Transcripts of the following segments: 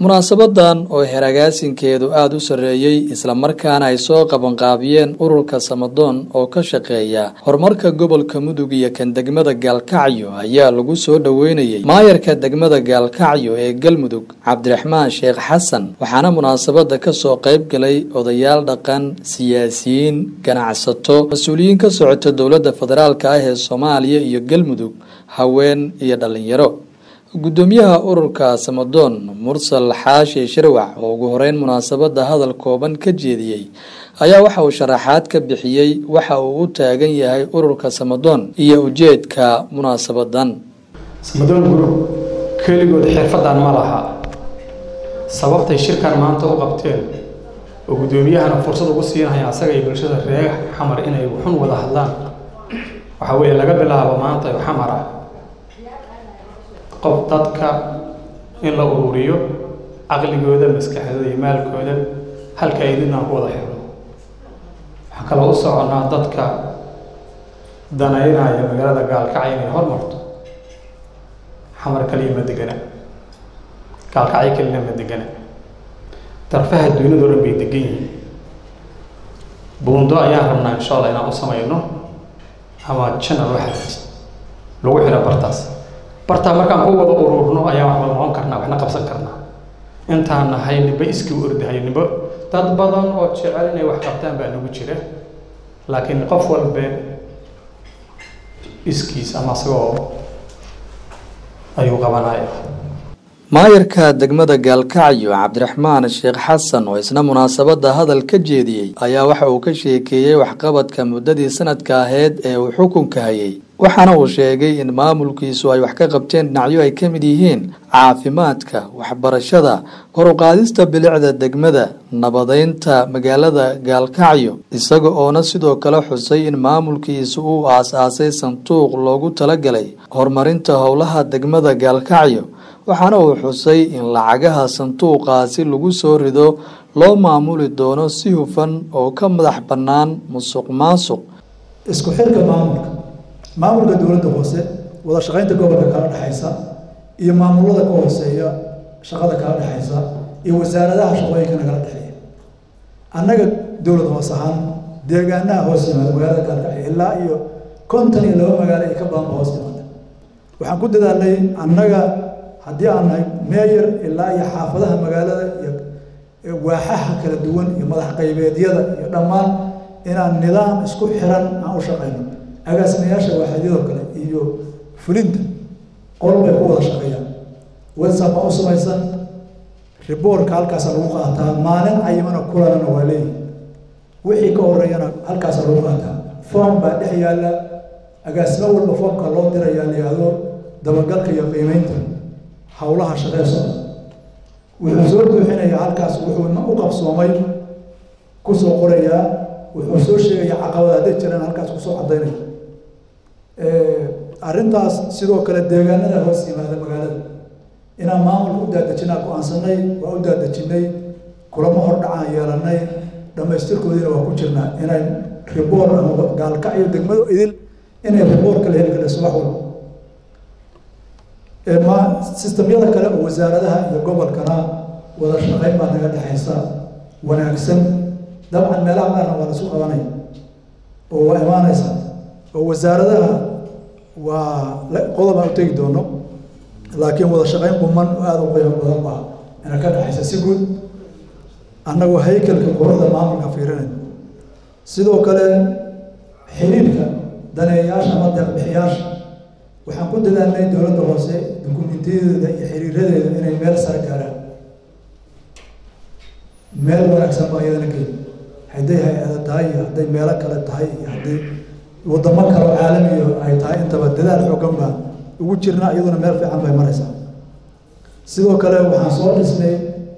munaasabadan oo heragaasinkeedu aada u sarreeyey islamarkaana ay soo qabanqaabiyeen ururka samadoon oo ka shaqeeya horumarka gobolka mudug iyo kan degmada gaalkacyo ayaa lagu soo dhoweynayey maayarka degmada gaalkacyo ee galmudug cabdiraxmaan sheekh xasan waxaana munaasabada kasoo qayb galay odayaal dhaqan siyaasiyiin ganacsato mas-uuliyiin ka socota dowladda federaalka ah ee soomaaliya iyo galmudug haween iyo dhalinyaro gudoomiyaha ururka samadoon mursal xaashi shirwac oo ugu horeyn munaasabada hadal kooban ka jeediyey ayaa waxa uu sharaxaad ka bixiyey waxa uu u taagan yahay ururka samadoon iyo ujeedka munaasabadan samadoon gurub keligood xirfadan ma laha sababtay shirkan maanta u qabteen oo guddoomiyahana fursad ugu siinaya asaga iyo bulshada reer xamar inay xun wada hadlaan waxaa weeye laga bilaabo maanta xamar ah qof dadka in la ururiyo caqligooda maskaxdooda iyo maalkooda halka ay didnaan ku wada xirno waxaan kaloo u soconnaa dadka danaynaya magaalada gaalkacyo inay hormarto xamar kaliya ma degana gaalkacyo kalina ma degana darfaha duuniyado dhan bay degan yihiin buundo ayaan rabnaa insha allah inaan u samayno ama janal waxaa lagu xiro bartaas bartaa markaan ku wada ururno ayaan waxba noqon karnaa waxna qabsan karnaa intaan nahay nimba iskii u ordahayo nimba dad badan oo jecel inay wax qabtaan baa nagu jira laakiin qof walbe iskiis ama isagoo ayuu qabanaya maayarka degmada gaalkacyo cabdiraxmaan sheekh xasan oo isna munaasabada hadal ka jeediyey ayaa waxa uu ka sheekeeyey waxqabadka muddadii sanadka aheyd ee uu xukunka hayay waxaana uu sheegay in maamulkiisu ay wax ka qabteen dhinacyo ay ka mid yihiin caafimaadka waxbarashada koruqaadista bilicda degmada nabadeynta magaalada gaalkacyo isaga oona sidoo kale xusay in maamulkiisu uu aas-aasay sanduuq loogu talagalay horumarinta howlaha degmada gaalkacyo waxaana uu xusay in lacagaha sanduuqaasi lagu soo rido loo maamuli doono si hufan oo ka madax bannaan musuq maasuq isku xirka maamulka maamulka dowladda hoose wada shaqaynta gobolka kala dhexaysa iyo maamulada ka hooseeya shaqada kala dhexaysa iyo wasaaradaha shaqooyinkana kala dhexeeya annaga dowlad hoos ahaan deegaanaha hoos yimaada magaalada gaalkacyo ilaa iyo konton iyo laba magaalo ay ka badanba hoos yimaada waxaan ku dadaalnay annaga haddii aan nahay meeyar ilaa iyo xaafadaha magaalada iyo waaxaha kala duwan iyo madax qaybeedyada iyo dhammaan inaan nidaam isku xiran aan u shaqayno agaasimayaasha waaxadyadoo kale iyo fulinta qol bay ku wada shaqeeyaan whatsapp baa u samaysan riboorka halkaasa lagu qaataa maalin cayimana kulanana waa leeyihi wixii ka horeeyana halkaasa lagu qaataa foom baa dhex yaalla agaasimo walba foomka loo dirayaa layihahdo dabagalka iyo qiimeynta howlaha shaqee socda wuxuu soo buuxinayaa halkaas wuxuu u qabsoomay kusoo qorayaa wuxuu soo sheegayaa caqabada hadday jiraan halkaas kusoo cadaynaya arrintaas sidoo kale deegaanada hoos yimaada magaalada inaan maamulka u daadejinaa go-aansanay waa u daadejinay kulamo hordhacaan yeelanay dhammaystirkoodiina waa ku jirnaa inay riboor ama gaalkacyo degmado idil inay riboor kala heli karayso wax walba ma sistamyada kale oo wasaaradaha iyo gobolkana wada shaqayn baa naga dhexaysa wanaagsan dabcan meelaha qaarna waa lasu qabanaya oo waa imaanaysa oo wasaaradaha waa qodob aan u tegi doono laakiin wada shaqayn quman aada u qiimo badan baa ina ka dhexaysa si guud annagoo haykalka quruxda maamulka fiirinay sidoo kale xiriirka daneeyaasha ama deeqbixiyaasha waxaan ku dadaalnay dowladda hoose dukumintiyadeeda iyo xiriiradeeda inay meel sare gaaraan meel wanaagsan baa iyadana geeli hadday hay-ada tahay iyo hadday meelo kale tahay iyo hadday wadamo kale oo caalamiyo ay tahay intaba dadaal xoogan baa ugu jirnaa iyaduna meel fiican bay maraysaa sidoo kale waxaan soo dhisnay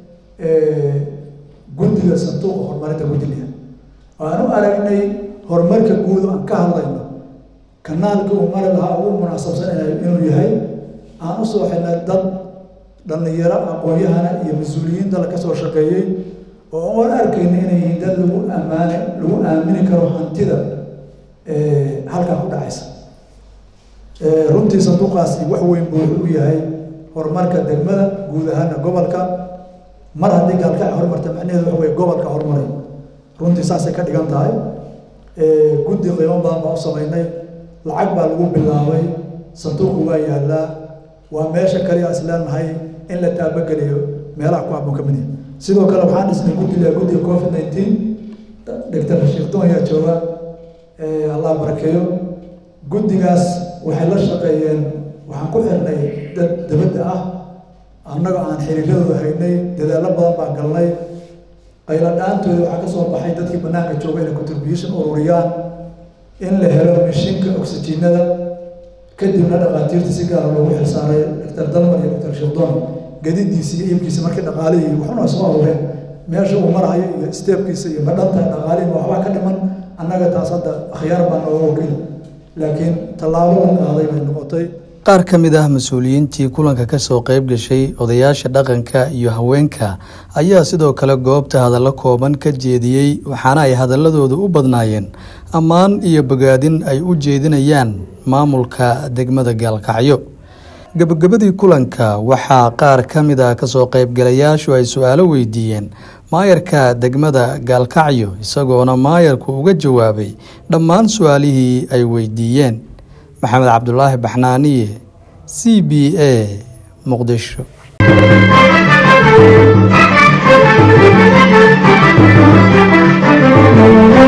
guddiga sanduuqa horumarinta guddilia aan u aragnay horumarka guud aan ka hadlayno kanaalka uu mari lahaa ugu munaasabsan inuu yahay aan u soo xidhnay dad dhallinyaro aqoon-yahana iyo mas-uuliyiin dal ka soo shaqeeyey oo aan arkayna inay yihiin dad lagu ammaane lagu aamini karo hantida halkaa ku dhacaysa runtii sanduuqaasi wax weyn buu wuxuu u yahay horumarka degmada guud ahaana gobolka mar haddii gaalkacyo horumarta macnaheedu waxa weye gobolka horumaray runtii saasay ka dhigan tahay guddi qiimo badan baan u samaynay lacag baa lagu bilaabay sanduuqu waa yaallaa waa meesha kaliya is leenahay in la taabageliyo meelaha ku habboon ka mid yahay sidoo kale waxaan dhisnay guddiga guddiga covid nineteen doctor sheekh doon ayaa jooga allah barakeeyo guddigaas waxay la shaqeeyeen waxaan ku xirnay dad dabadda ah annaga aan xiriiradooda haynay dadaallo badan baan galnay qayla dhaantooda waxaa ka soo baxay dadkii bannaanka jooga inay contribution ururiyaan in la helo mishinka oxygenada kadibna dhaqaatiirta si gaara loogu xilsaaray doctor dalmar iyo doctor sheekdoon gadidiisa iyo iibkiisa markii dhaqaalihii waxuna soo aruureen meesha uu marahayo iyo steebkiisa iyo madhanta dhaqaalihi waxbaa ka dhiman annaga taas hadda akhyaar baa nooga wakiil laakiin tallaabo la qaaday bay noqotay qaar ka mid ah mas-uuliyiintii kulanka ka soo qayb gashay odayaasha dhaqanka iyo haweenka ayaa sidoo kale goobta hadallo kooban ka jeediyey waxaana ay hadaladoodu u badnaayeen ammaan iyo bogaadin ay u jeedinayaan maamulka degmada gaalkacyo gabagabadii kulanka waxaa qaar ka mid ah kasoo qaybgalayaashu ay su-aalo weydiiyeen maayarka degmada gaalkacyo isagoona maayarku uga jawaabay dhammaan su-aalihii ay weydiiyeen maxamed cabdulaahi baxnaaniye c b a muqdisho Thank you.